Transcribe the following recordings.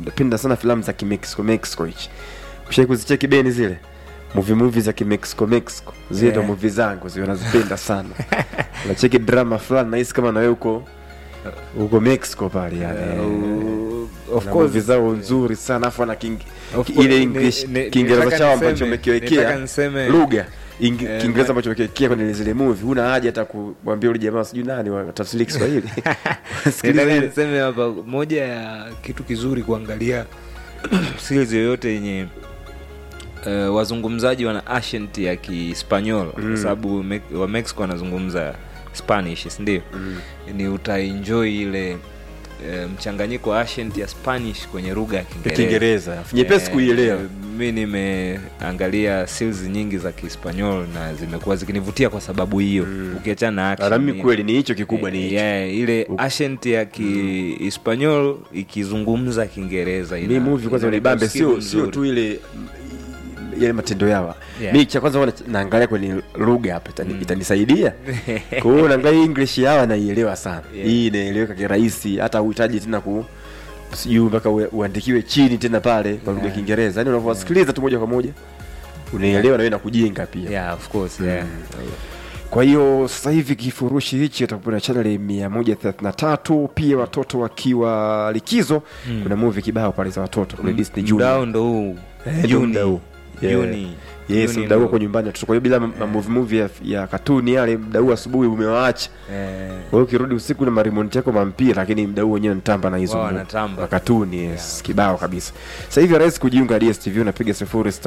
napenda sana filamu za kimexico mexico hichi ushai kuzicheki beni zile movie movie za kimexico mexico zile ndo Yeah. movie zangu zi nazipenda sana unacheki drama fulani nahisi kama nawe uko uko mexico pale yani Uh, of Na course movie zao nzuri sana afu ana king, Of ile course, english ni- ni- kiingereza nitaka chao niseme- ambacho nitaka umekiwekea niseme- lugha Ing- Eh, kiingereza ma- ambacho umekiwekea kwenye zile movie huna haja hata kumwambia ule jamaa sijui nani watafsiri kiswahili Sikiliza Nataka ile- niseme hapa moja ya kitu kizuri kuangalia series yoyote yenye uh, wazungumzaji wana accent ya kispanyol mm. kwa sababu Me- wa mexico wanazungumza spanish sindio mm. ni utaenjoy ile uh, mchanganyiko wa accent ya spanish kwenye lugha ya ya kiingereza kiingereza nyepesi Eh, kuielewa mi nimeangalia series nyingi za kispanyol na zimekuwa zikinivutia kwa sababu hiyo mm. ukiachana na action, Na mimi ni- kweli ni hicho kikubwa ni Eh, hicho yeah, ile accent ya kihispanyol ikizungumza kiingereza mi ina- movie kwanza inaleta unibambe usikivu sio sio mzuri. tu ile yale matendo yao Yeah. mi cha kwanza huwa na- naangalia kwenye lugha hapa itani- itanisaidia kwa hiyo naangalia english yao naielewa sana Yeah. hii inaeleweka kirahisi hata uhitaji tena ku sijui mpaka ue- uandikiwe chini tena pale kwa lugha ya kiingereza yani unavyowasikiliza tu moja kwa moja unaelewa na wewe nakujenga pia yeah, of course, yeah. kwa hiyo sasa hivi kifurushi hichi atakuwa na chaneli mia moja thelathini na tatu pia watoto wakiwa likizo kuna movie kibao pale za watoto kule Disney Junior. mdao ndo huu Eh, ndo Juni. muda huu. Yeah. Juni. yes Juni mda huo ndo- kwa nyumbani watoto kwa hiyo bila yeah. movie movie ya, ya katuni yale mda huu asubuhi umewaacha Eh, kwa hiyo ukirudi usiku na marimonti yako mampira lakini mda huu wenyewe nitamba na hizo Wao mo- wanatamba. wa katuni yes kibao kabisa sasa hivi rahisi kujiunga dstv unapiga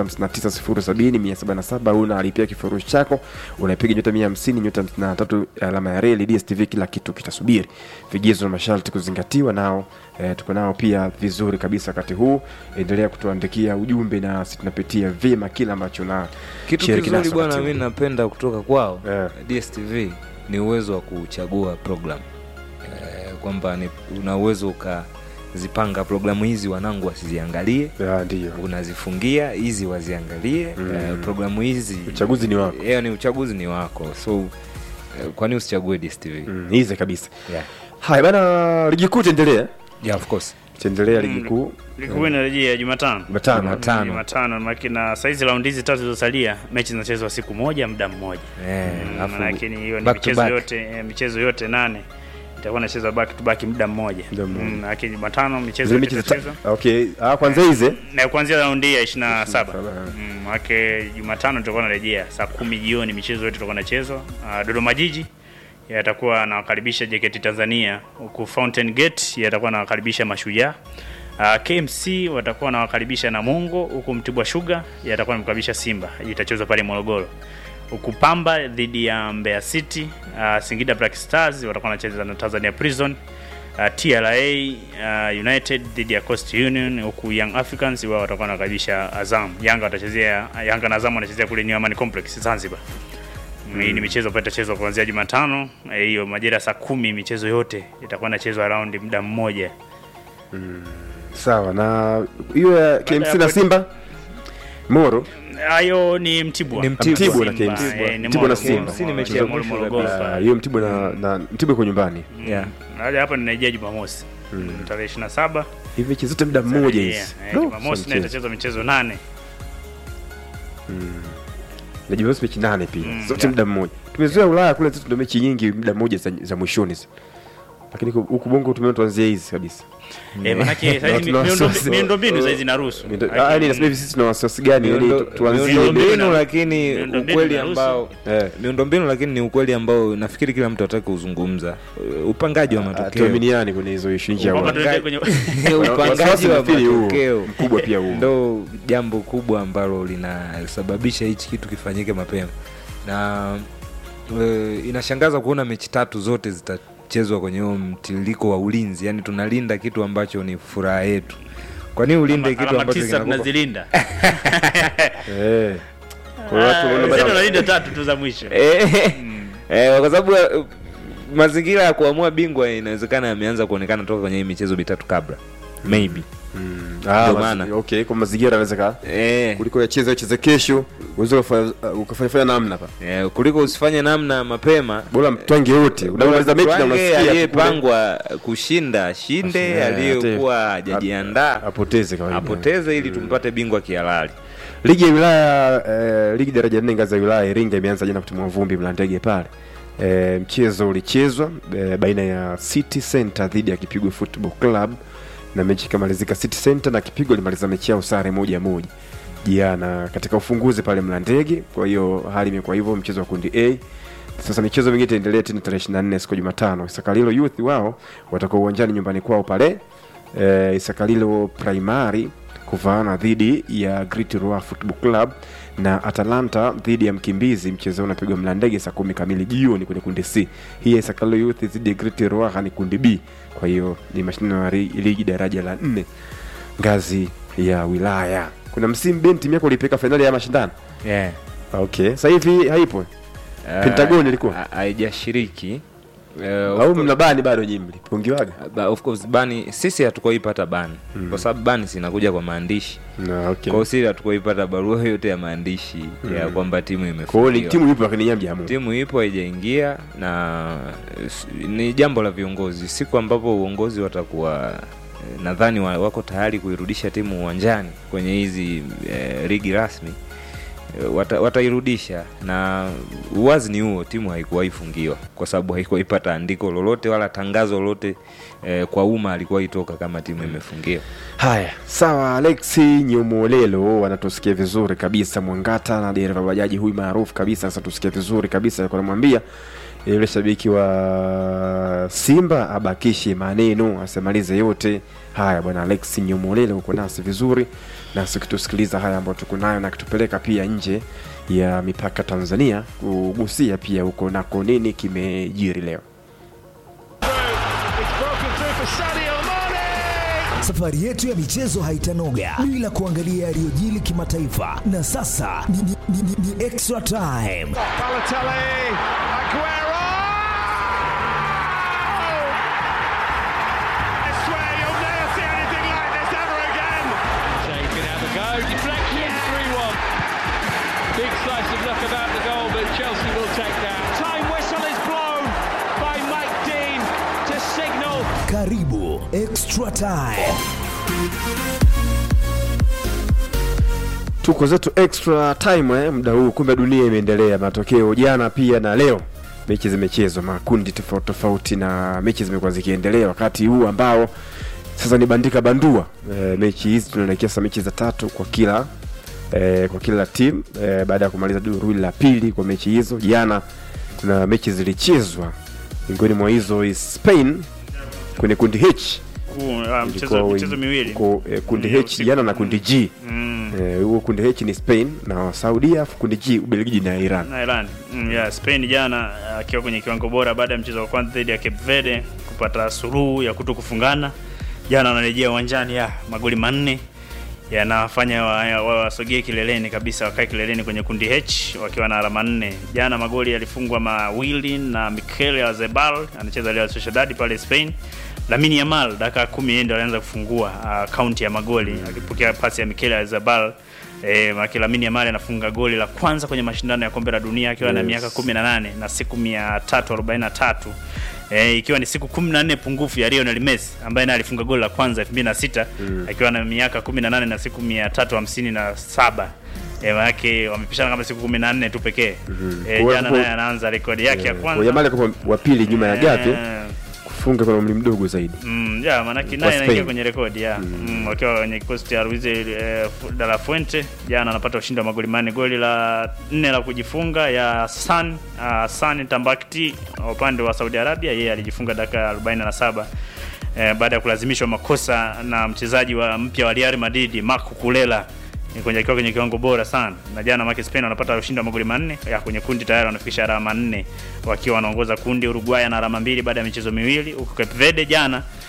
06590707 una alipia kifurushi chako unapiga nyota 150 nyota 53 alama ya reli dstv kila kitu kitasubiri vigezo na masharti kuzingatiwa nao eh, tuko nao pia vizuri kabisa wakati huu endelea kutuandikia ujumbe na sisi tunapitia vyema kila ambacho na kitu shiriki kizuri naso bwana wakati mi huu. napenda kutoka kwao Yeah. dstv ni uwezo wa kuchagua program eh, kwamba ni- una uwezo ukazipanga programu hizi wanangu wasiziangalie Ya, ndiyo unazifungia hizi waziangalie Mm. eh, programu hizi uchaguzi ni wako yeah, ni uchaguzi ni wako so eh, kwani usichague dstv mm, hizi kabisa yeah. haya bana ligi kuu itaendelea yeah, of course itaendelea ligi kuu ligi kuu inarejea Jumatano. Jumatano. Jumatano. Jumatano maki na saizi raundi hizi tatu zilizosalia mechi zinachezwa siku moja muda mmoja. Eh, Mm, alafu Lakini hiyo ni back to michezo back. yote eh, michezo yote nane itakuwa inachezwa back to back muda mmoja. Muda mmoja. Mm, Lakini Jumatano michezo zile yote mechi za itachezwa okay ah kwanza hizi na kuanzia raundi ya 27. 27, Mm, Maake Jumatano tutakuwa narejea saa kumi jioni michezo yote itakuwa inachezwa. Uh, Dodoma Jiji yatakuwa anawakaribisha JKT Tanzania huku Fountain Gate yatakuwa anawakaribisha Mashujaa. Uh, KMC watakuwa wanawakaribisha Namungo huku Mtibwa Sugar yatakuwa anamkaribisha Simba. Itachezwa pale Morogoro. Huku Pamba dhidi ya Mbeya City, uh, Singida Black Stars watakuwa wanacheza na Tanzania Prison. Uh, TRA uh, United dhidi ya Coast Union huku Young Africans wao watakuwa wanakaribisha Azam. Yanga watachezea Yanga na Azam wanachezea kule New Amani Complex Zanzibar. Mm. Hii ni michezo ambayo itachezwa kuanzia Jumatano eh, hiyo majira ya saa kumi michezo yote itakuwa inachezwa raundi muda mmoja. sawa na hiyo ya KMC ya na hapo- Simba Moro Hayo ni Mtibwa. Ni Mtibwa. Mtibwa na Simba, KMC. eh, ni Mtibwa na Moro, Simba. Moro, KMC ni Moro, mechi ya Moro, mwisho Morogoro kabisa. Ah, pale. hiyo Mtibwa na, na Mtibwa iko nyumbani Yeah. Hadi hapa ninarejea Jumamosi. Tarehe 27. hivi mechi zote muda mmoja Yeah, hizi eh, No, Jumamosi sio na mchezo. itachezwa michezo nane. na Jumamosi mechi nane pia Mm, zote yeah. muda mmoja tumezoea Ulaya kule sisi ndio mechi nyingi muda mmoja za, za mwishoni zi. lakini huku- huku bongo tumeona tuanzie hizi kabisa Eh, manake saizi tuna miundo- wasiwasi. miundombinu saizi inaruhusu. Ah, yani nasema hivi sisi tuna wasiwasi gani yani Miundo- tu- tuanzie miundombinu mbinu- lakini miundombinu ukweli inaruhusu. ambao Eh. miundombinu lakini ni ukweli ambao nafikiri kila mtu atake kuzungumza Uh, upangaji wa matokeo tuaminiani kwenye hizo ishu nje ya Kwamba Ulaya. tuelekee kwenye upangaji Wasiwasi wa nafikiri huo, matokeo mkubwa pia huo ndo jambo kubwa ambalo linasababisha hichi kitu kifanyike mapema na e, inashangaza kuona mechi tatu zote zitachezwa kwenye huo mtiririko wa ulinzi yani tunalinda kitu ambacho ni furaha yetu kwa nini ulinde kitu alama ambacho tisa kinakupa- tunazilinda. eh kwa watu Ah, wanaona sisi bana- tunalinda tatu tu za mwisho. Eh, eh, kwa sababu eh, mazingira ya kuamua bingwa inawezekana yameanza kuonekana toka kwenye hii michezo mitatu kabla maybe Ah, Ndio mazi- maana. okay kwa mazingira anaweza ka eh, kuliko yacheze ucheze kesho unaweza ukafanya ukafanya fanya namna pa eh, kuliko usifanye namna mapema bora mtwange wote unamaliza mechi na Twange unasikia tu kule, aliyepangwa kushinda shinde Eh, aliyekuwa ate- hajajiandaa apoteze kawaida apoteze ili tumpate bingwa kihalali ligi ya wilaya eh, ligi daraja nne ngazi ya wilaya Iringa imeanza jana kutimua vumbi Mlandege pale eh, mchezo ulichezwa eh, baina ya City Center dhidi ya Kipigwe Football Club na mechi ikamalizika City Center na Kipigwe limaliza mechi yao sare moja moja jana katika ufunguzi pale Mlandege. Kwa hiyo hali imekuwa hivyo, mchezo wa kundi A. Sasa michezo mingine itaendelea tena tarehe 24 siku ya Jumatano. Sakalilo Youth wao watakuwa uwanjani nyumbani kwao pale eh, Isakalilo Primary kuvaana dhidi ya Great Rua Football Club na Atalanta dhidi ya Mkimbizi. Mchezo unapigwa Mlandege saa kumi kamili jioni kwenye kundi C. Hii ya Isakalilo Youth dhidi ya Great Rua ni kundi B. Kwa hiyo ni mashindano ya ri- ligi daraja la nne ngazi ya wilaya. Kuna msimu Ben timu yako ulipeka fainali ya mashindano? yeah. Okay, sasa hivi haipo Pentagon ilikuwa? Ha- haijashiriki Eh, au of course- mnabani bado nyinyi mlipungiwaga? ba- of course bani sisi hatukuwaipata bani kwa sababu bani sinakuja kwa maandishi Na okay. kwa hiyo sisi hatukuwaipata barua yote ya maandishi ya kwamba timu Kwa hiyo ni imefungiwa timu ipo lakini nyinyi hamjaamua. timu ipo haijaingia na s- ni jambo la viongozi siku ambapo uongozi watakuwa eh, nadhani wa- wako tayari kuirudisha timu uwanjani kwenye hizi eh, ligi rasmi eh, wata, watairudisha na uwazi ni huo timu haikuwahi fungiwa kwa sababu haikuwahi pata andiko lolote wala tangazo lolote eh, kwa umma alikuwa itoka kama timu imefungiwa Haya, sawa. Alexi Nyomolelo wanatusikia vizuri kabisa, Mwangata na dereva bajaji huyu maarufu kabisa. Sasa tusikia vizuri kabisa, alikuwa anamwambia yule shabiki wa Simba abakishe maneno, asemalize yote haya. Bwana Alexi Nyomolelo uko nasi vizuri, nasi ukitusikiliza haya ambayo tuko nayo na kitupeleka pia nje ya mipaka Tanzania, kugusia pia huko nako nini kimejiri leo. It's broken through for Sadio Mane. Safari yetu ya michezo haitanoga bila kuangalia yaliyojili kimataifa, na sasa ni, ni, ni, ni, ni extra time. Balotelli, Aguero. I swear you'll never see anything like this ever again. Shea can have a go. Deflection, 3 1. Big slice of luck about the goal, but Chelsea will take that. Time whistle is blown by Mike Dean to signal Karibu extra time. tuko zetu extra time eh, muda huu kumbe dunia imeendelea matokeo jana pia na leo mechi zimechezwa makundi tofauti tofauti na mechi zimekuwa zikiendelea wakati huu ambao sasa ni bandika bandua e, mechi hizi tunaelekea sasa mechi za tatu kwa kila e, kwa kila timu e, baada ya kumaliza duru hili la pili kwa mechi hizo jana kuna mechi zilichezwa miongoni mwa hizo is Spain kwenye kundi H Huu, ah, mchezo ilikuwa michezo miwili ko, e, kundi Ni H usiku. jana na kundi G Mm, Eh, huo kundi H ni Spain na Saudia, afu kundi G Ubelgiji na Iran. na Iran mm, yeah, Spain jana akiwa kwenye kiwango bora baada ya mchezo wa kwanza dhidi ya Cape Verde kupata suluhu ya kuto kufungana. Jana wanarejea uwanjani ya magoli manne yanafanya wasogee wa, wasogee kileleni kabisa, wakae kileleni kwenye kundi H wakiwa na alama nne. Jana magoli yalifungwa mawili na Mikel Azebal anacheza Real Sociedad pale Spain. Lamine Yamal dakika kumi yeye ndo alianza kufungua uh, kaunti ya magoli akipokea pasi ya Mikel Azebal. Eh, maki Lamine Yamal anafunga goli la kwanza kwenye mashindano ya kombe la dunia akiwa na Yes. miaka 18 na siku 343 eh, ikiwa ni siku 14 pungufu ya Lionel Messi ambaye naye alifunga goli la kwanza 2006 akiwa na miaka 18 na siku 357 eh, manake wamepishana kama siku 14 tu pekee eh, Kwa- jana kwa- naye anaanza rekodi yake ya Kwa kwanza Yamal kwa wa pili nyuma ya Gavi Eh, kufunga kwa umri mdogo zaidi. Mm, ya manake Kwa naye anaingia Spain. kwenye rekodi ya mm. wakiwa kwenye kikosi cha Luis eh, de la Fuente jana anapata ushindi wa magoli manne, goli la nne la kujifunga ya San uh, San Tambakti wa upande wa Saudi Arabia, yeye alijifunga dakika ya 47 eh, baada ya kulazimishwa makosa na mchezaji wa mpya wa Real Madrid Marco Kulela ni kwenye akiwa kwenye kiwango bora sana na jana make Spain wanapata ushindi wa magoli manne ya kwenye kundi tayari wanafikisha alama nne wakiwa wanaongoza kundi. Uruguay ana alama mbili baada ya michezo miwili, huku Cape Verde jana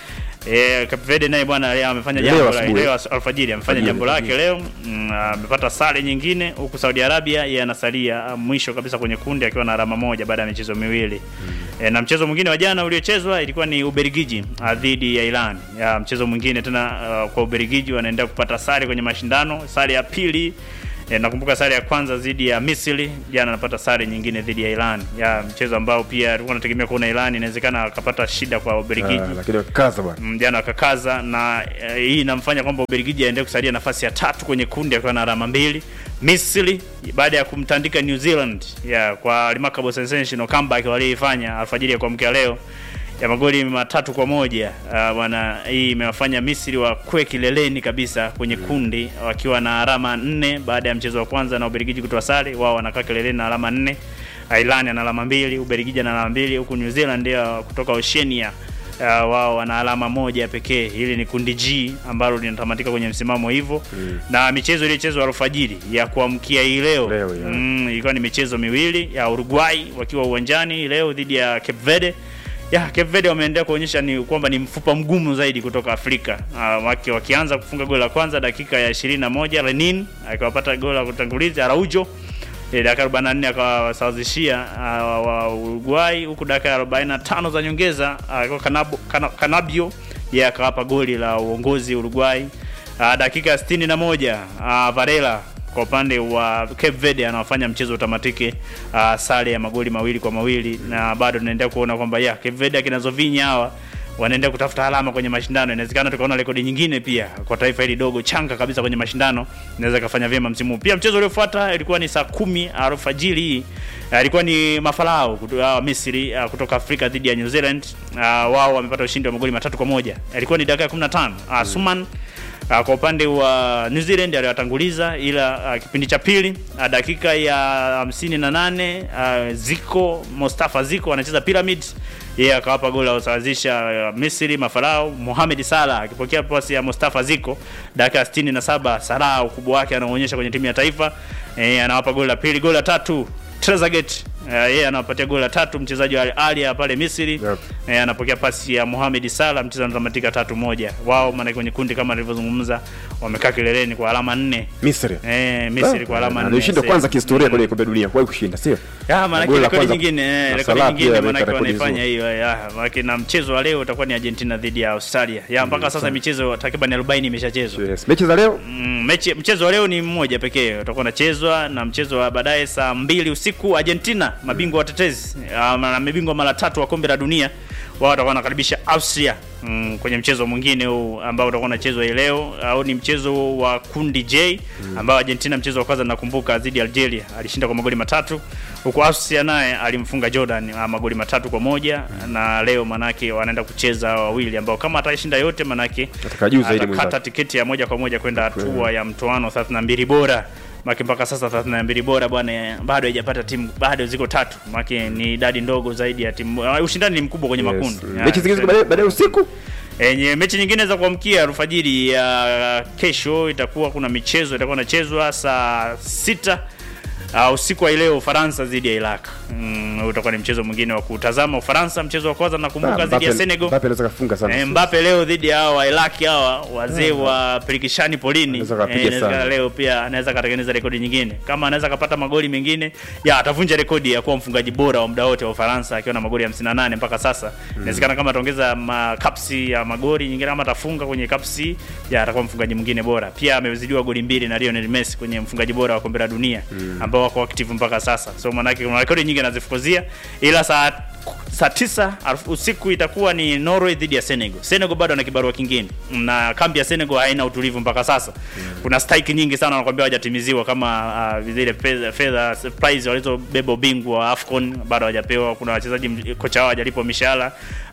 E, Cape Verde naye bwana leo amefanya Leo jambo la asubuhi. leo as- alfajiri amefanya Alfajiri, jambo lake leo mm, amepata sare nyingine huku Saudi Arabia yeye anasalia ah, mwisho kabisa kwenye kundi akiwa na alama moja baada ya michezo miwili e, na mchezo mwingine wa jana uliochezwa ilikuwa ni Ubelgiji ah, dhidi ya Iran ya mchezo mwingine tena ah, kwa Ubelgiji wanaendelea kupata sare kwenye mashindano sare ya pili E, nakumbuka sare ya kwanza dhidi ya Misri, jana anapata sare nyingine dhidi ya Iran. Ya mchezo ambao pia tulikuwa tunategemea kuona Iran inawezekana akapata shida kwa Ubelgiji. Ah, lakini kaza bwana Mm, jana akakaza na eh, hii inamfanya kwamba Ubelgiji aendelee kusalia nafasi ya tatu kwenye kundi akiwa na alama mbili. Misri baada ya kumtandika New Zealand ya kwa remarkable sensational comeback walioifanya alfajiri ya kuamkia leo ya magoli matatu kwa moja Ah, bwana hii imewafanya Misri wakwe kileleni kabisa kwenye kundi wakiwa na alama nne baada ya mchezo wa kwanza na Ubelgiji kutoa sare, wao wanakaa kileleni na alama nne. Ireland ana alama mbili, Ubelgiji ana alama mbili, huku New Zealand ya kutoka Oceania uh, wao wana alama moja pekee. Hili ni kundi G ambalo linatamatika kwenye msimamo hivyo mm. na michezo iliyochezwa alfajiri ya kuamkia hii leo Leo, ya. mm, ilikuwa ni michezo miwili ya Uruguay wakiwa uwanjani leo dhidi ya Cape Verde ya Cape Verde wameendelea kuonyesha ni kwamba ni mfupa mgumu zaidi kutoka Afrika. Uh, waki, wakianza kufunga goli la kwanza dakika ya 21 Lenin akawapata goli la kutanguliza Araujo Eh, dakika 44 akawasawazishia uh, wa Uruguay huku dakika ya 45 za nyongeza uh, Kanabo, Kana, Kanabio yeye akawapa goli la uongozi Uruguay. Uh, dakika ya 61 uh, Varela kwa upande wa Cape Verde anawafanya mchezo utamatike uh, sare ya magoli mawili kwa mawili na bado tunaendelea kuona kwamba ya Cape Verde akina Zovinya hawa wanaendelea kutafuta alama kwenye mashindano. Inawezekana tukaona rekodi nyingine pia kwa taifa hili dogo changa kabisa kwenye mashindano, inaweza kafanya vyema msimu huu. Pia mchezo uliofuata ilikuwa ni saa kumi alfajiri hii, uh, ilikuwa ni Mafarao kutoka uh, Misri uh, kutoka Afrika dhidi ya New Zealand. Uh, wao wamepata ushindi wa magoli matatu kwa moja. Ilikuwa ni dakika ya 15 uh, Suman Uh, kwa upande wa New Zealand aliwatanguliza, ila uh, kipindi cha pili uh, dakika ya hamsini na nane uh, Ziko Mustafa Ziko anacheza Pyramid, yeye akawapa goli la kusawazisha uh, Misri Mafarao. Mohamed Salah akipokea pasi ya Mustafa Ziko dakika ya 67. Salah ukubwa wake anaonyesha kwenye timu ya taifa eh, anawapa goli la pili. Goli la tatu Trezeguet uh, yeye anawapatia goli la tatu mchezaji wa Al Ahly pale Misri Yep. eh, anapokea pasi ya Mohamed Salah, mchezo unatamatika tatu moja. Wao maana kwenye kundi kama nilivyozungumza wamekaa kileleni kwa alama nne. Misri Eh, Misri kwa alama nne. alishinda Sasa- kwanza kihistoria kwenye kombe la dunia kuwahi kushinda sio Ya, maana Goli la rekodi kwanza- nyingine, eh, na rekodi Salah pia nyingine ameweka maana rekodi wanaifanya nzuri. hiyo ya. Maana na mchezo wa leo utakuwa ni Argentina dhidi ya Australia. Ya mpaka sasa michezo takriban 40 imeshachezwa. yes. mechi za leo Mm, mechi mchezo wa leo ni mmoja pekee utakuwa unachezwa na mchezo wa baadaye saa mbili usiku Argentina mabingwa watetezi ah, na mabingwa mara tatu wa kombe la dunia wao watakuwa wanakaribisha Austria mm, kwenye mchezo mwingine huu ambao utakuwa unachezwa hii leo au ni mchezo wa kundi J ambao Argentina mchezo wa kwanza nakumbuka dhidi ya Algeria alishinda kwa magoli matatu huku Austria naye alimfunga Jordan ah, magoli matatu kwa moja na leo manake wanaenda kucheza wawili ambao kama atashinda yote manake Ataka juu zaidi atakata mwenzake. tiketi ya moja kwa moja kwenda hatua ya mtoano 32 bora maki mpaka sasa 32 bora bwana bado haijapata timu bado ziko tatu maki ni idadi ndogo zaidi ya timu uh, ushindani ni mkubwa kwenye makundi yes. Ya, mechi zingine ziko baadaye baadaye usiku Enye mechi nyingine za kuamkia alfajiri ya kesho itakuwa kuna michezo itakuwa inachezwa saa sita uh, usiku wa leo Ufaransa dhidi ya Iraq. Mm, utakuwa ni mchezo mwingine wa kutazama Ufaransa. Mchezo wa kwanza nakumbuka dhidi ya Mbappe- Senegal. Mbappe anaweza kafunga sana Eh, Mbappe leo dhidi ya hawa wa Iraq hawa wazee wa pirikishani polini. Anaweza kapiga Eh, inawezekana sana. leo pia anaweza katengeneza rekodi nyingine. Kama anaweza kapata magoli mengine, ya atavunja rekodi ya kuwa mfungaji bora wa muda wote wa Ufaransa akiwa na magoli 58 mpaka sasa. Inawezekana kama ataongeza makapsi ya magoli nyingine kama atafunga kwenye kapsi, ya atakuwa mfungaji mwingine bora. Pia amezidiwa goli mbili na Lionel Messi kwenye mfungaji bora wa kombe la dunia ambao wako active mpaka sasa. So maana yake kuna rekodi nyingi anazifukuzia ila saa saa tisa alf- usiku itakuwa ni Norway dhidi ya Senegal. Senegal bado ana kibarua kingine na kambi ya Senegal haina utulivu mpaka sasa. Kuna strike nyingi sana wanakuambia hawajatimiziwa kama uh, zile fedha fedha prize walizobeba ubingwa wa AFCON bado hawajapewa. Kuna wachezaji m- kocha wao hajalipwa mishahara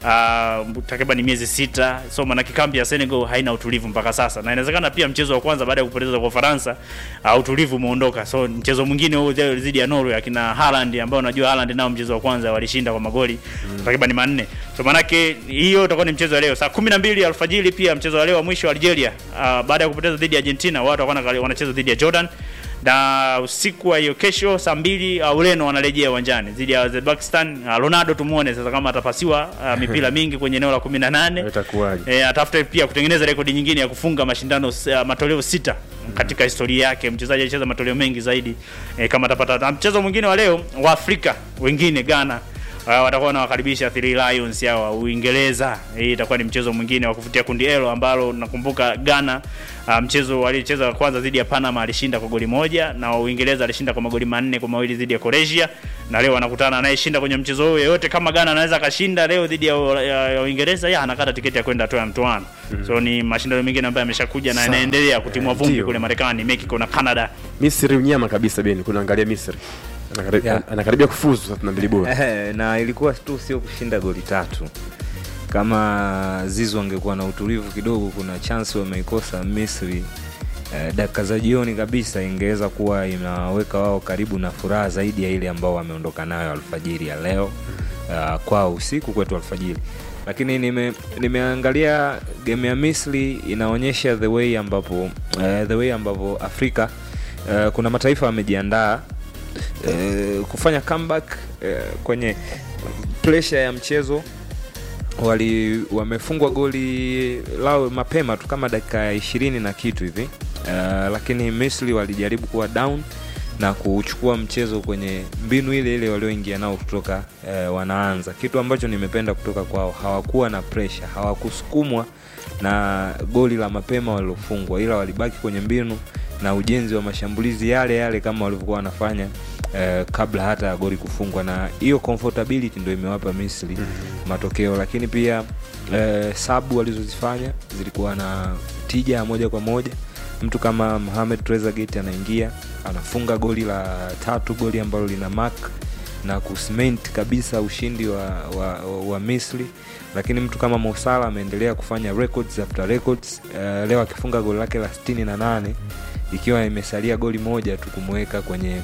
uh, takriban miezi sita. So maana kambi ya Senegal haina utulivu mpaka sasa, na inawezekana pia mchezo wa kwanza baada ya kupoteza kwa Ufaransa uh, utulivu umeondoka. So mchezo mwingine huu dhidi ya Norway akina Haaland ambao unajua Haaland nao mchezo wa kwanza walishinda kwa magoli takriban manne. So manake hiyo itakuwa ni mchezo wa leo saa 12 alfajiri. Pia mchezo wa leo wa mwisho wa Algeria uh, baada ya kupoteza dhidi ya Argentina, wao watakuwa wana- wanacheza dhidi ya Jordan na usiku wa hiyo kesho saa mbili uh, Ureno wanarejea uwanjani dhidi ya Uzbekistan. Uh, Ronaldo tumuone sasa kama atapasiwa uh, mipira mingi kwenye eneo la 18 itakuwaje e, atafute pia kutengeneza rekodi nyingine ya kufunga mashindano uh, matoleo sita katika historia yake. Mchezaji alicheza matoleo mengi zaidi e, kama atapata. Na mchezo mwingine wa leo wa Afrika wengine Ghana uh, watakuwa wanawakaribisha Three Lions hawa Uingereza. Hii itakuwa ni mchezo mwingine wa kuvutia kundi L ambalo nakumbuka Ghana uh, mchezo waliocheza wa kwanza dhidi ya Panama alishinda kwa goli moja na Uingereza alishinda kwa magoli manne kwa mawili dhidi ya Croatia, na leo wanakutana anayeshinda kwenye mchezo huo yoyote. Kama Ghana anaweza akashinda leo dhidi ya, ya, ya Uingereza, ya anakata tiketi ya kwenda hatua ya mtoano. So ni mashindano mengine ambayo yameshakuja na Sawa. yanaendelea kutimua Eh, vumbi ndio. kule Marekani, Mexico na Canada. misri unyama kabisa beni kunaangalia misri Anakaribia- Yeah. anakaribia kufuzu thelathini na mbili bora Eh, na ilikuwa tu sio kushinda goli tatu kama zizu angekuwa na utulivu kidogo kuna chance wameikosa misri eh, dakika za jioni kabisa ingeweza kuwa inaweka wao karibu na furaha zaidi ya ile ambao wameondoka nayo alfajiri ya leo uh, kwao usiku kwetu alfajiri lakini nime, nimeangalia game ya misri inaonyesha the way ambapo uh, the way ambapo afrika uh, kuna mataifa wamejiandaa eh, kufanya comeback eh, kwenye pressure ya mchezo wali wamefungwa goli lao mapema tu kama dakika ya ishirini na kitu hivi uh, lakini misri walijaribu kuwa down na kuchukua mchezo kwenye mbinu ile ile walioingia nao kutoka uh, wanaanza kitu ambacho nimependa kutoka kwao hawakuwa na pressure hawakusukumwa na goli la mapema walilofungwa ila walibaki kwenye mbinu na ujenzi wa mashambulizi yale yale kama walivyokuwa wanafanya eh, kabla hata ya goli kufungwa na hiyo comfortability ndio imewapa misri mm-hmm. matokeo lakini pia eh, sabu walizozifanya zilikuwa na tija ya moja kwa moja mtu kama Mohamed Trezeguet anaingia anafunga goli la tatu goli ambalo lina mark na kusment kabisa ushindi wa, wa, wa, wa misri lakini mtu kama mosala ameendelea kufanya records after records uh, leo akifunga goli lake la 68 ikiwa imesalia goli moja tu kumweka kwenye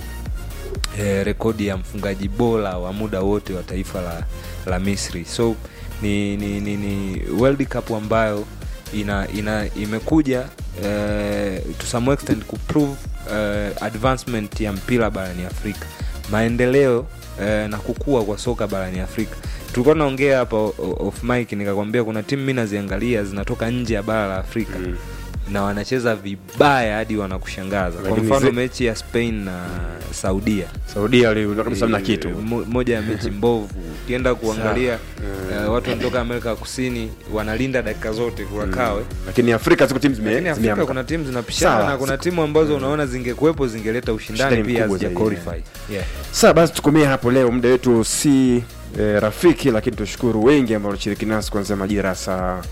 eh, rekodi ya mfungaji bora wa muda wote wa taifa la, la misri so ni, ni, ni, ni world cup ambayo ina, ina imekuja eh, to some extent kuprove eh, advancement ya mpira barani afrika maendeleo eh, na kukua kwa soka barani afrika tulikuwa tunaongea hapa o- o- off mic nikakwambia kuna timu mi naziangalia zinatoka nje ya bara la afrika mm na wanacheza vibaya hadi wanakushangaza kwa Lakini mfano zi- mechi ya spain na saudia saudia aliondoka kabisa mna Eh, kitu mo- moja ya mechi mbovu ukienda kuangalia uh, watu wanatoka amerika ya kusini wanalinda dakika zote kurakawe lakini afrika ziko timu zime- lakini afrika zimeamka. kuna timu zinapishana Sawa. na kuna timu ambazo unaona zingekuwepo zingeleta ushindani Ushindani pia mkubwa hazija zaidi, qualify yeah. Sawa basi tukomea hapo leo, muda wetu si e, rafiki, lakini tushukuru wengi ambao walishiriki nasi kuanzia majira ya saa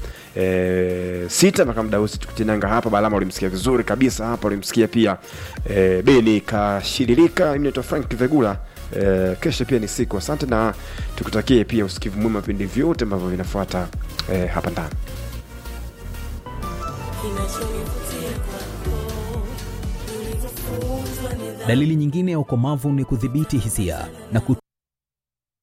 e, sita mpaka muda huu tukutinanga hapa. Balama ulimsikia vizuri kabisa hapa, ulimsikia pia e, Beni kashiririka. Mimi naitwa Frank Vegula. E, kesho pia ni siku. Asante na tukutakie pia usikivu mwema vipindi vyote ambavyo vinafuata e, hapa ndani. Dalili nyingine ya ukomavu ni kudhibiti hisia na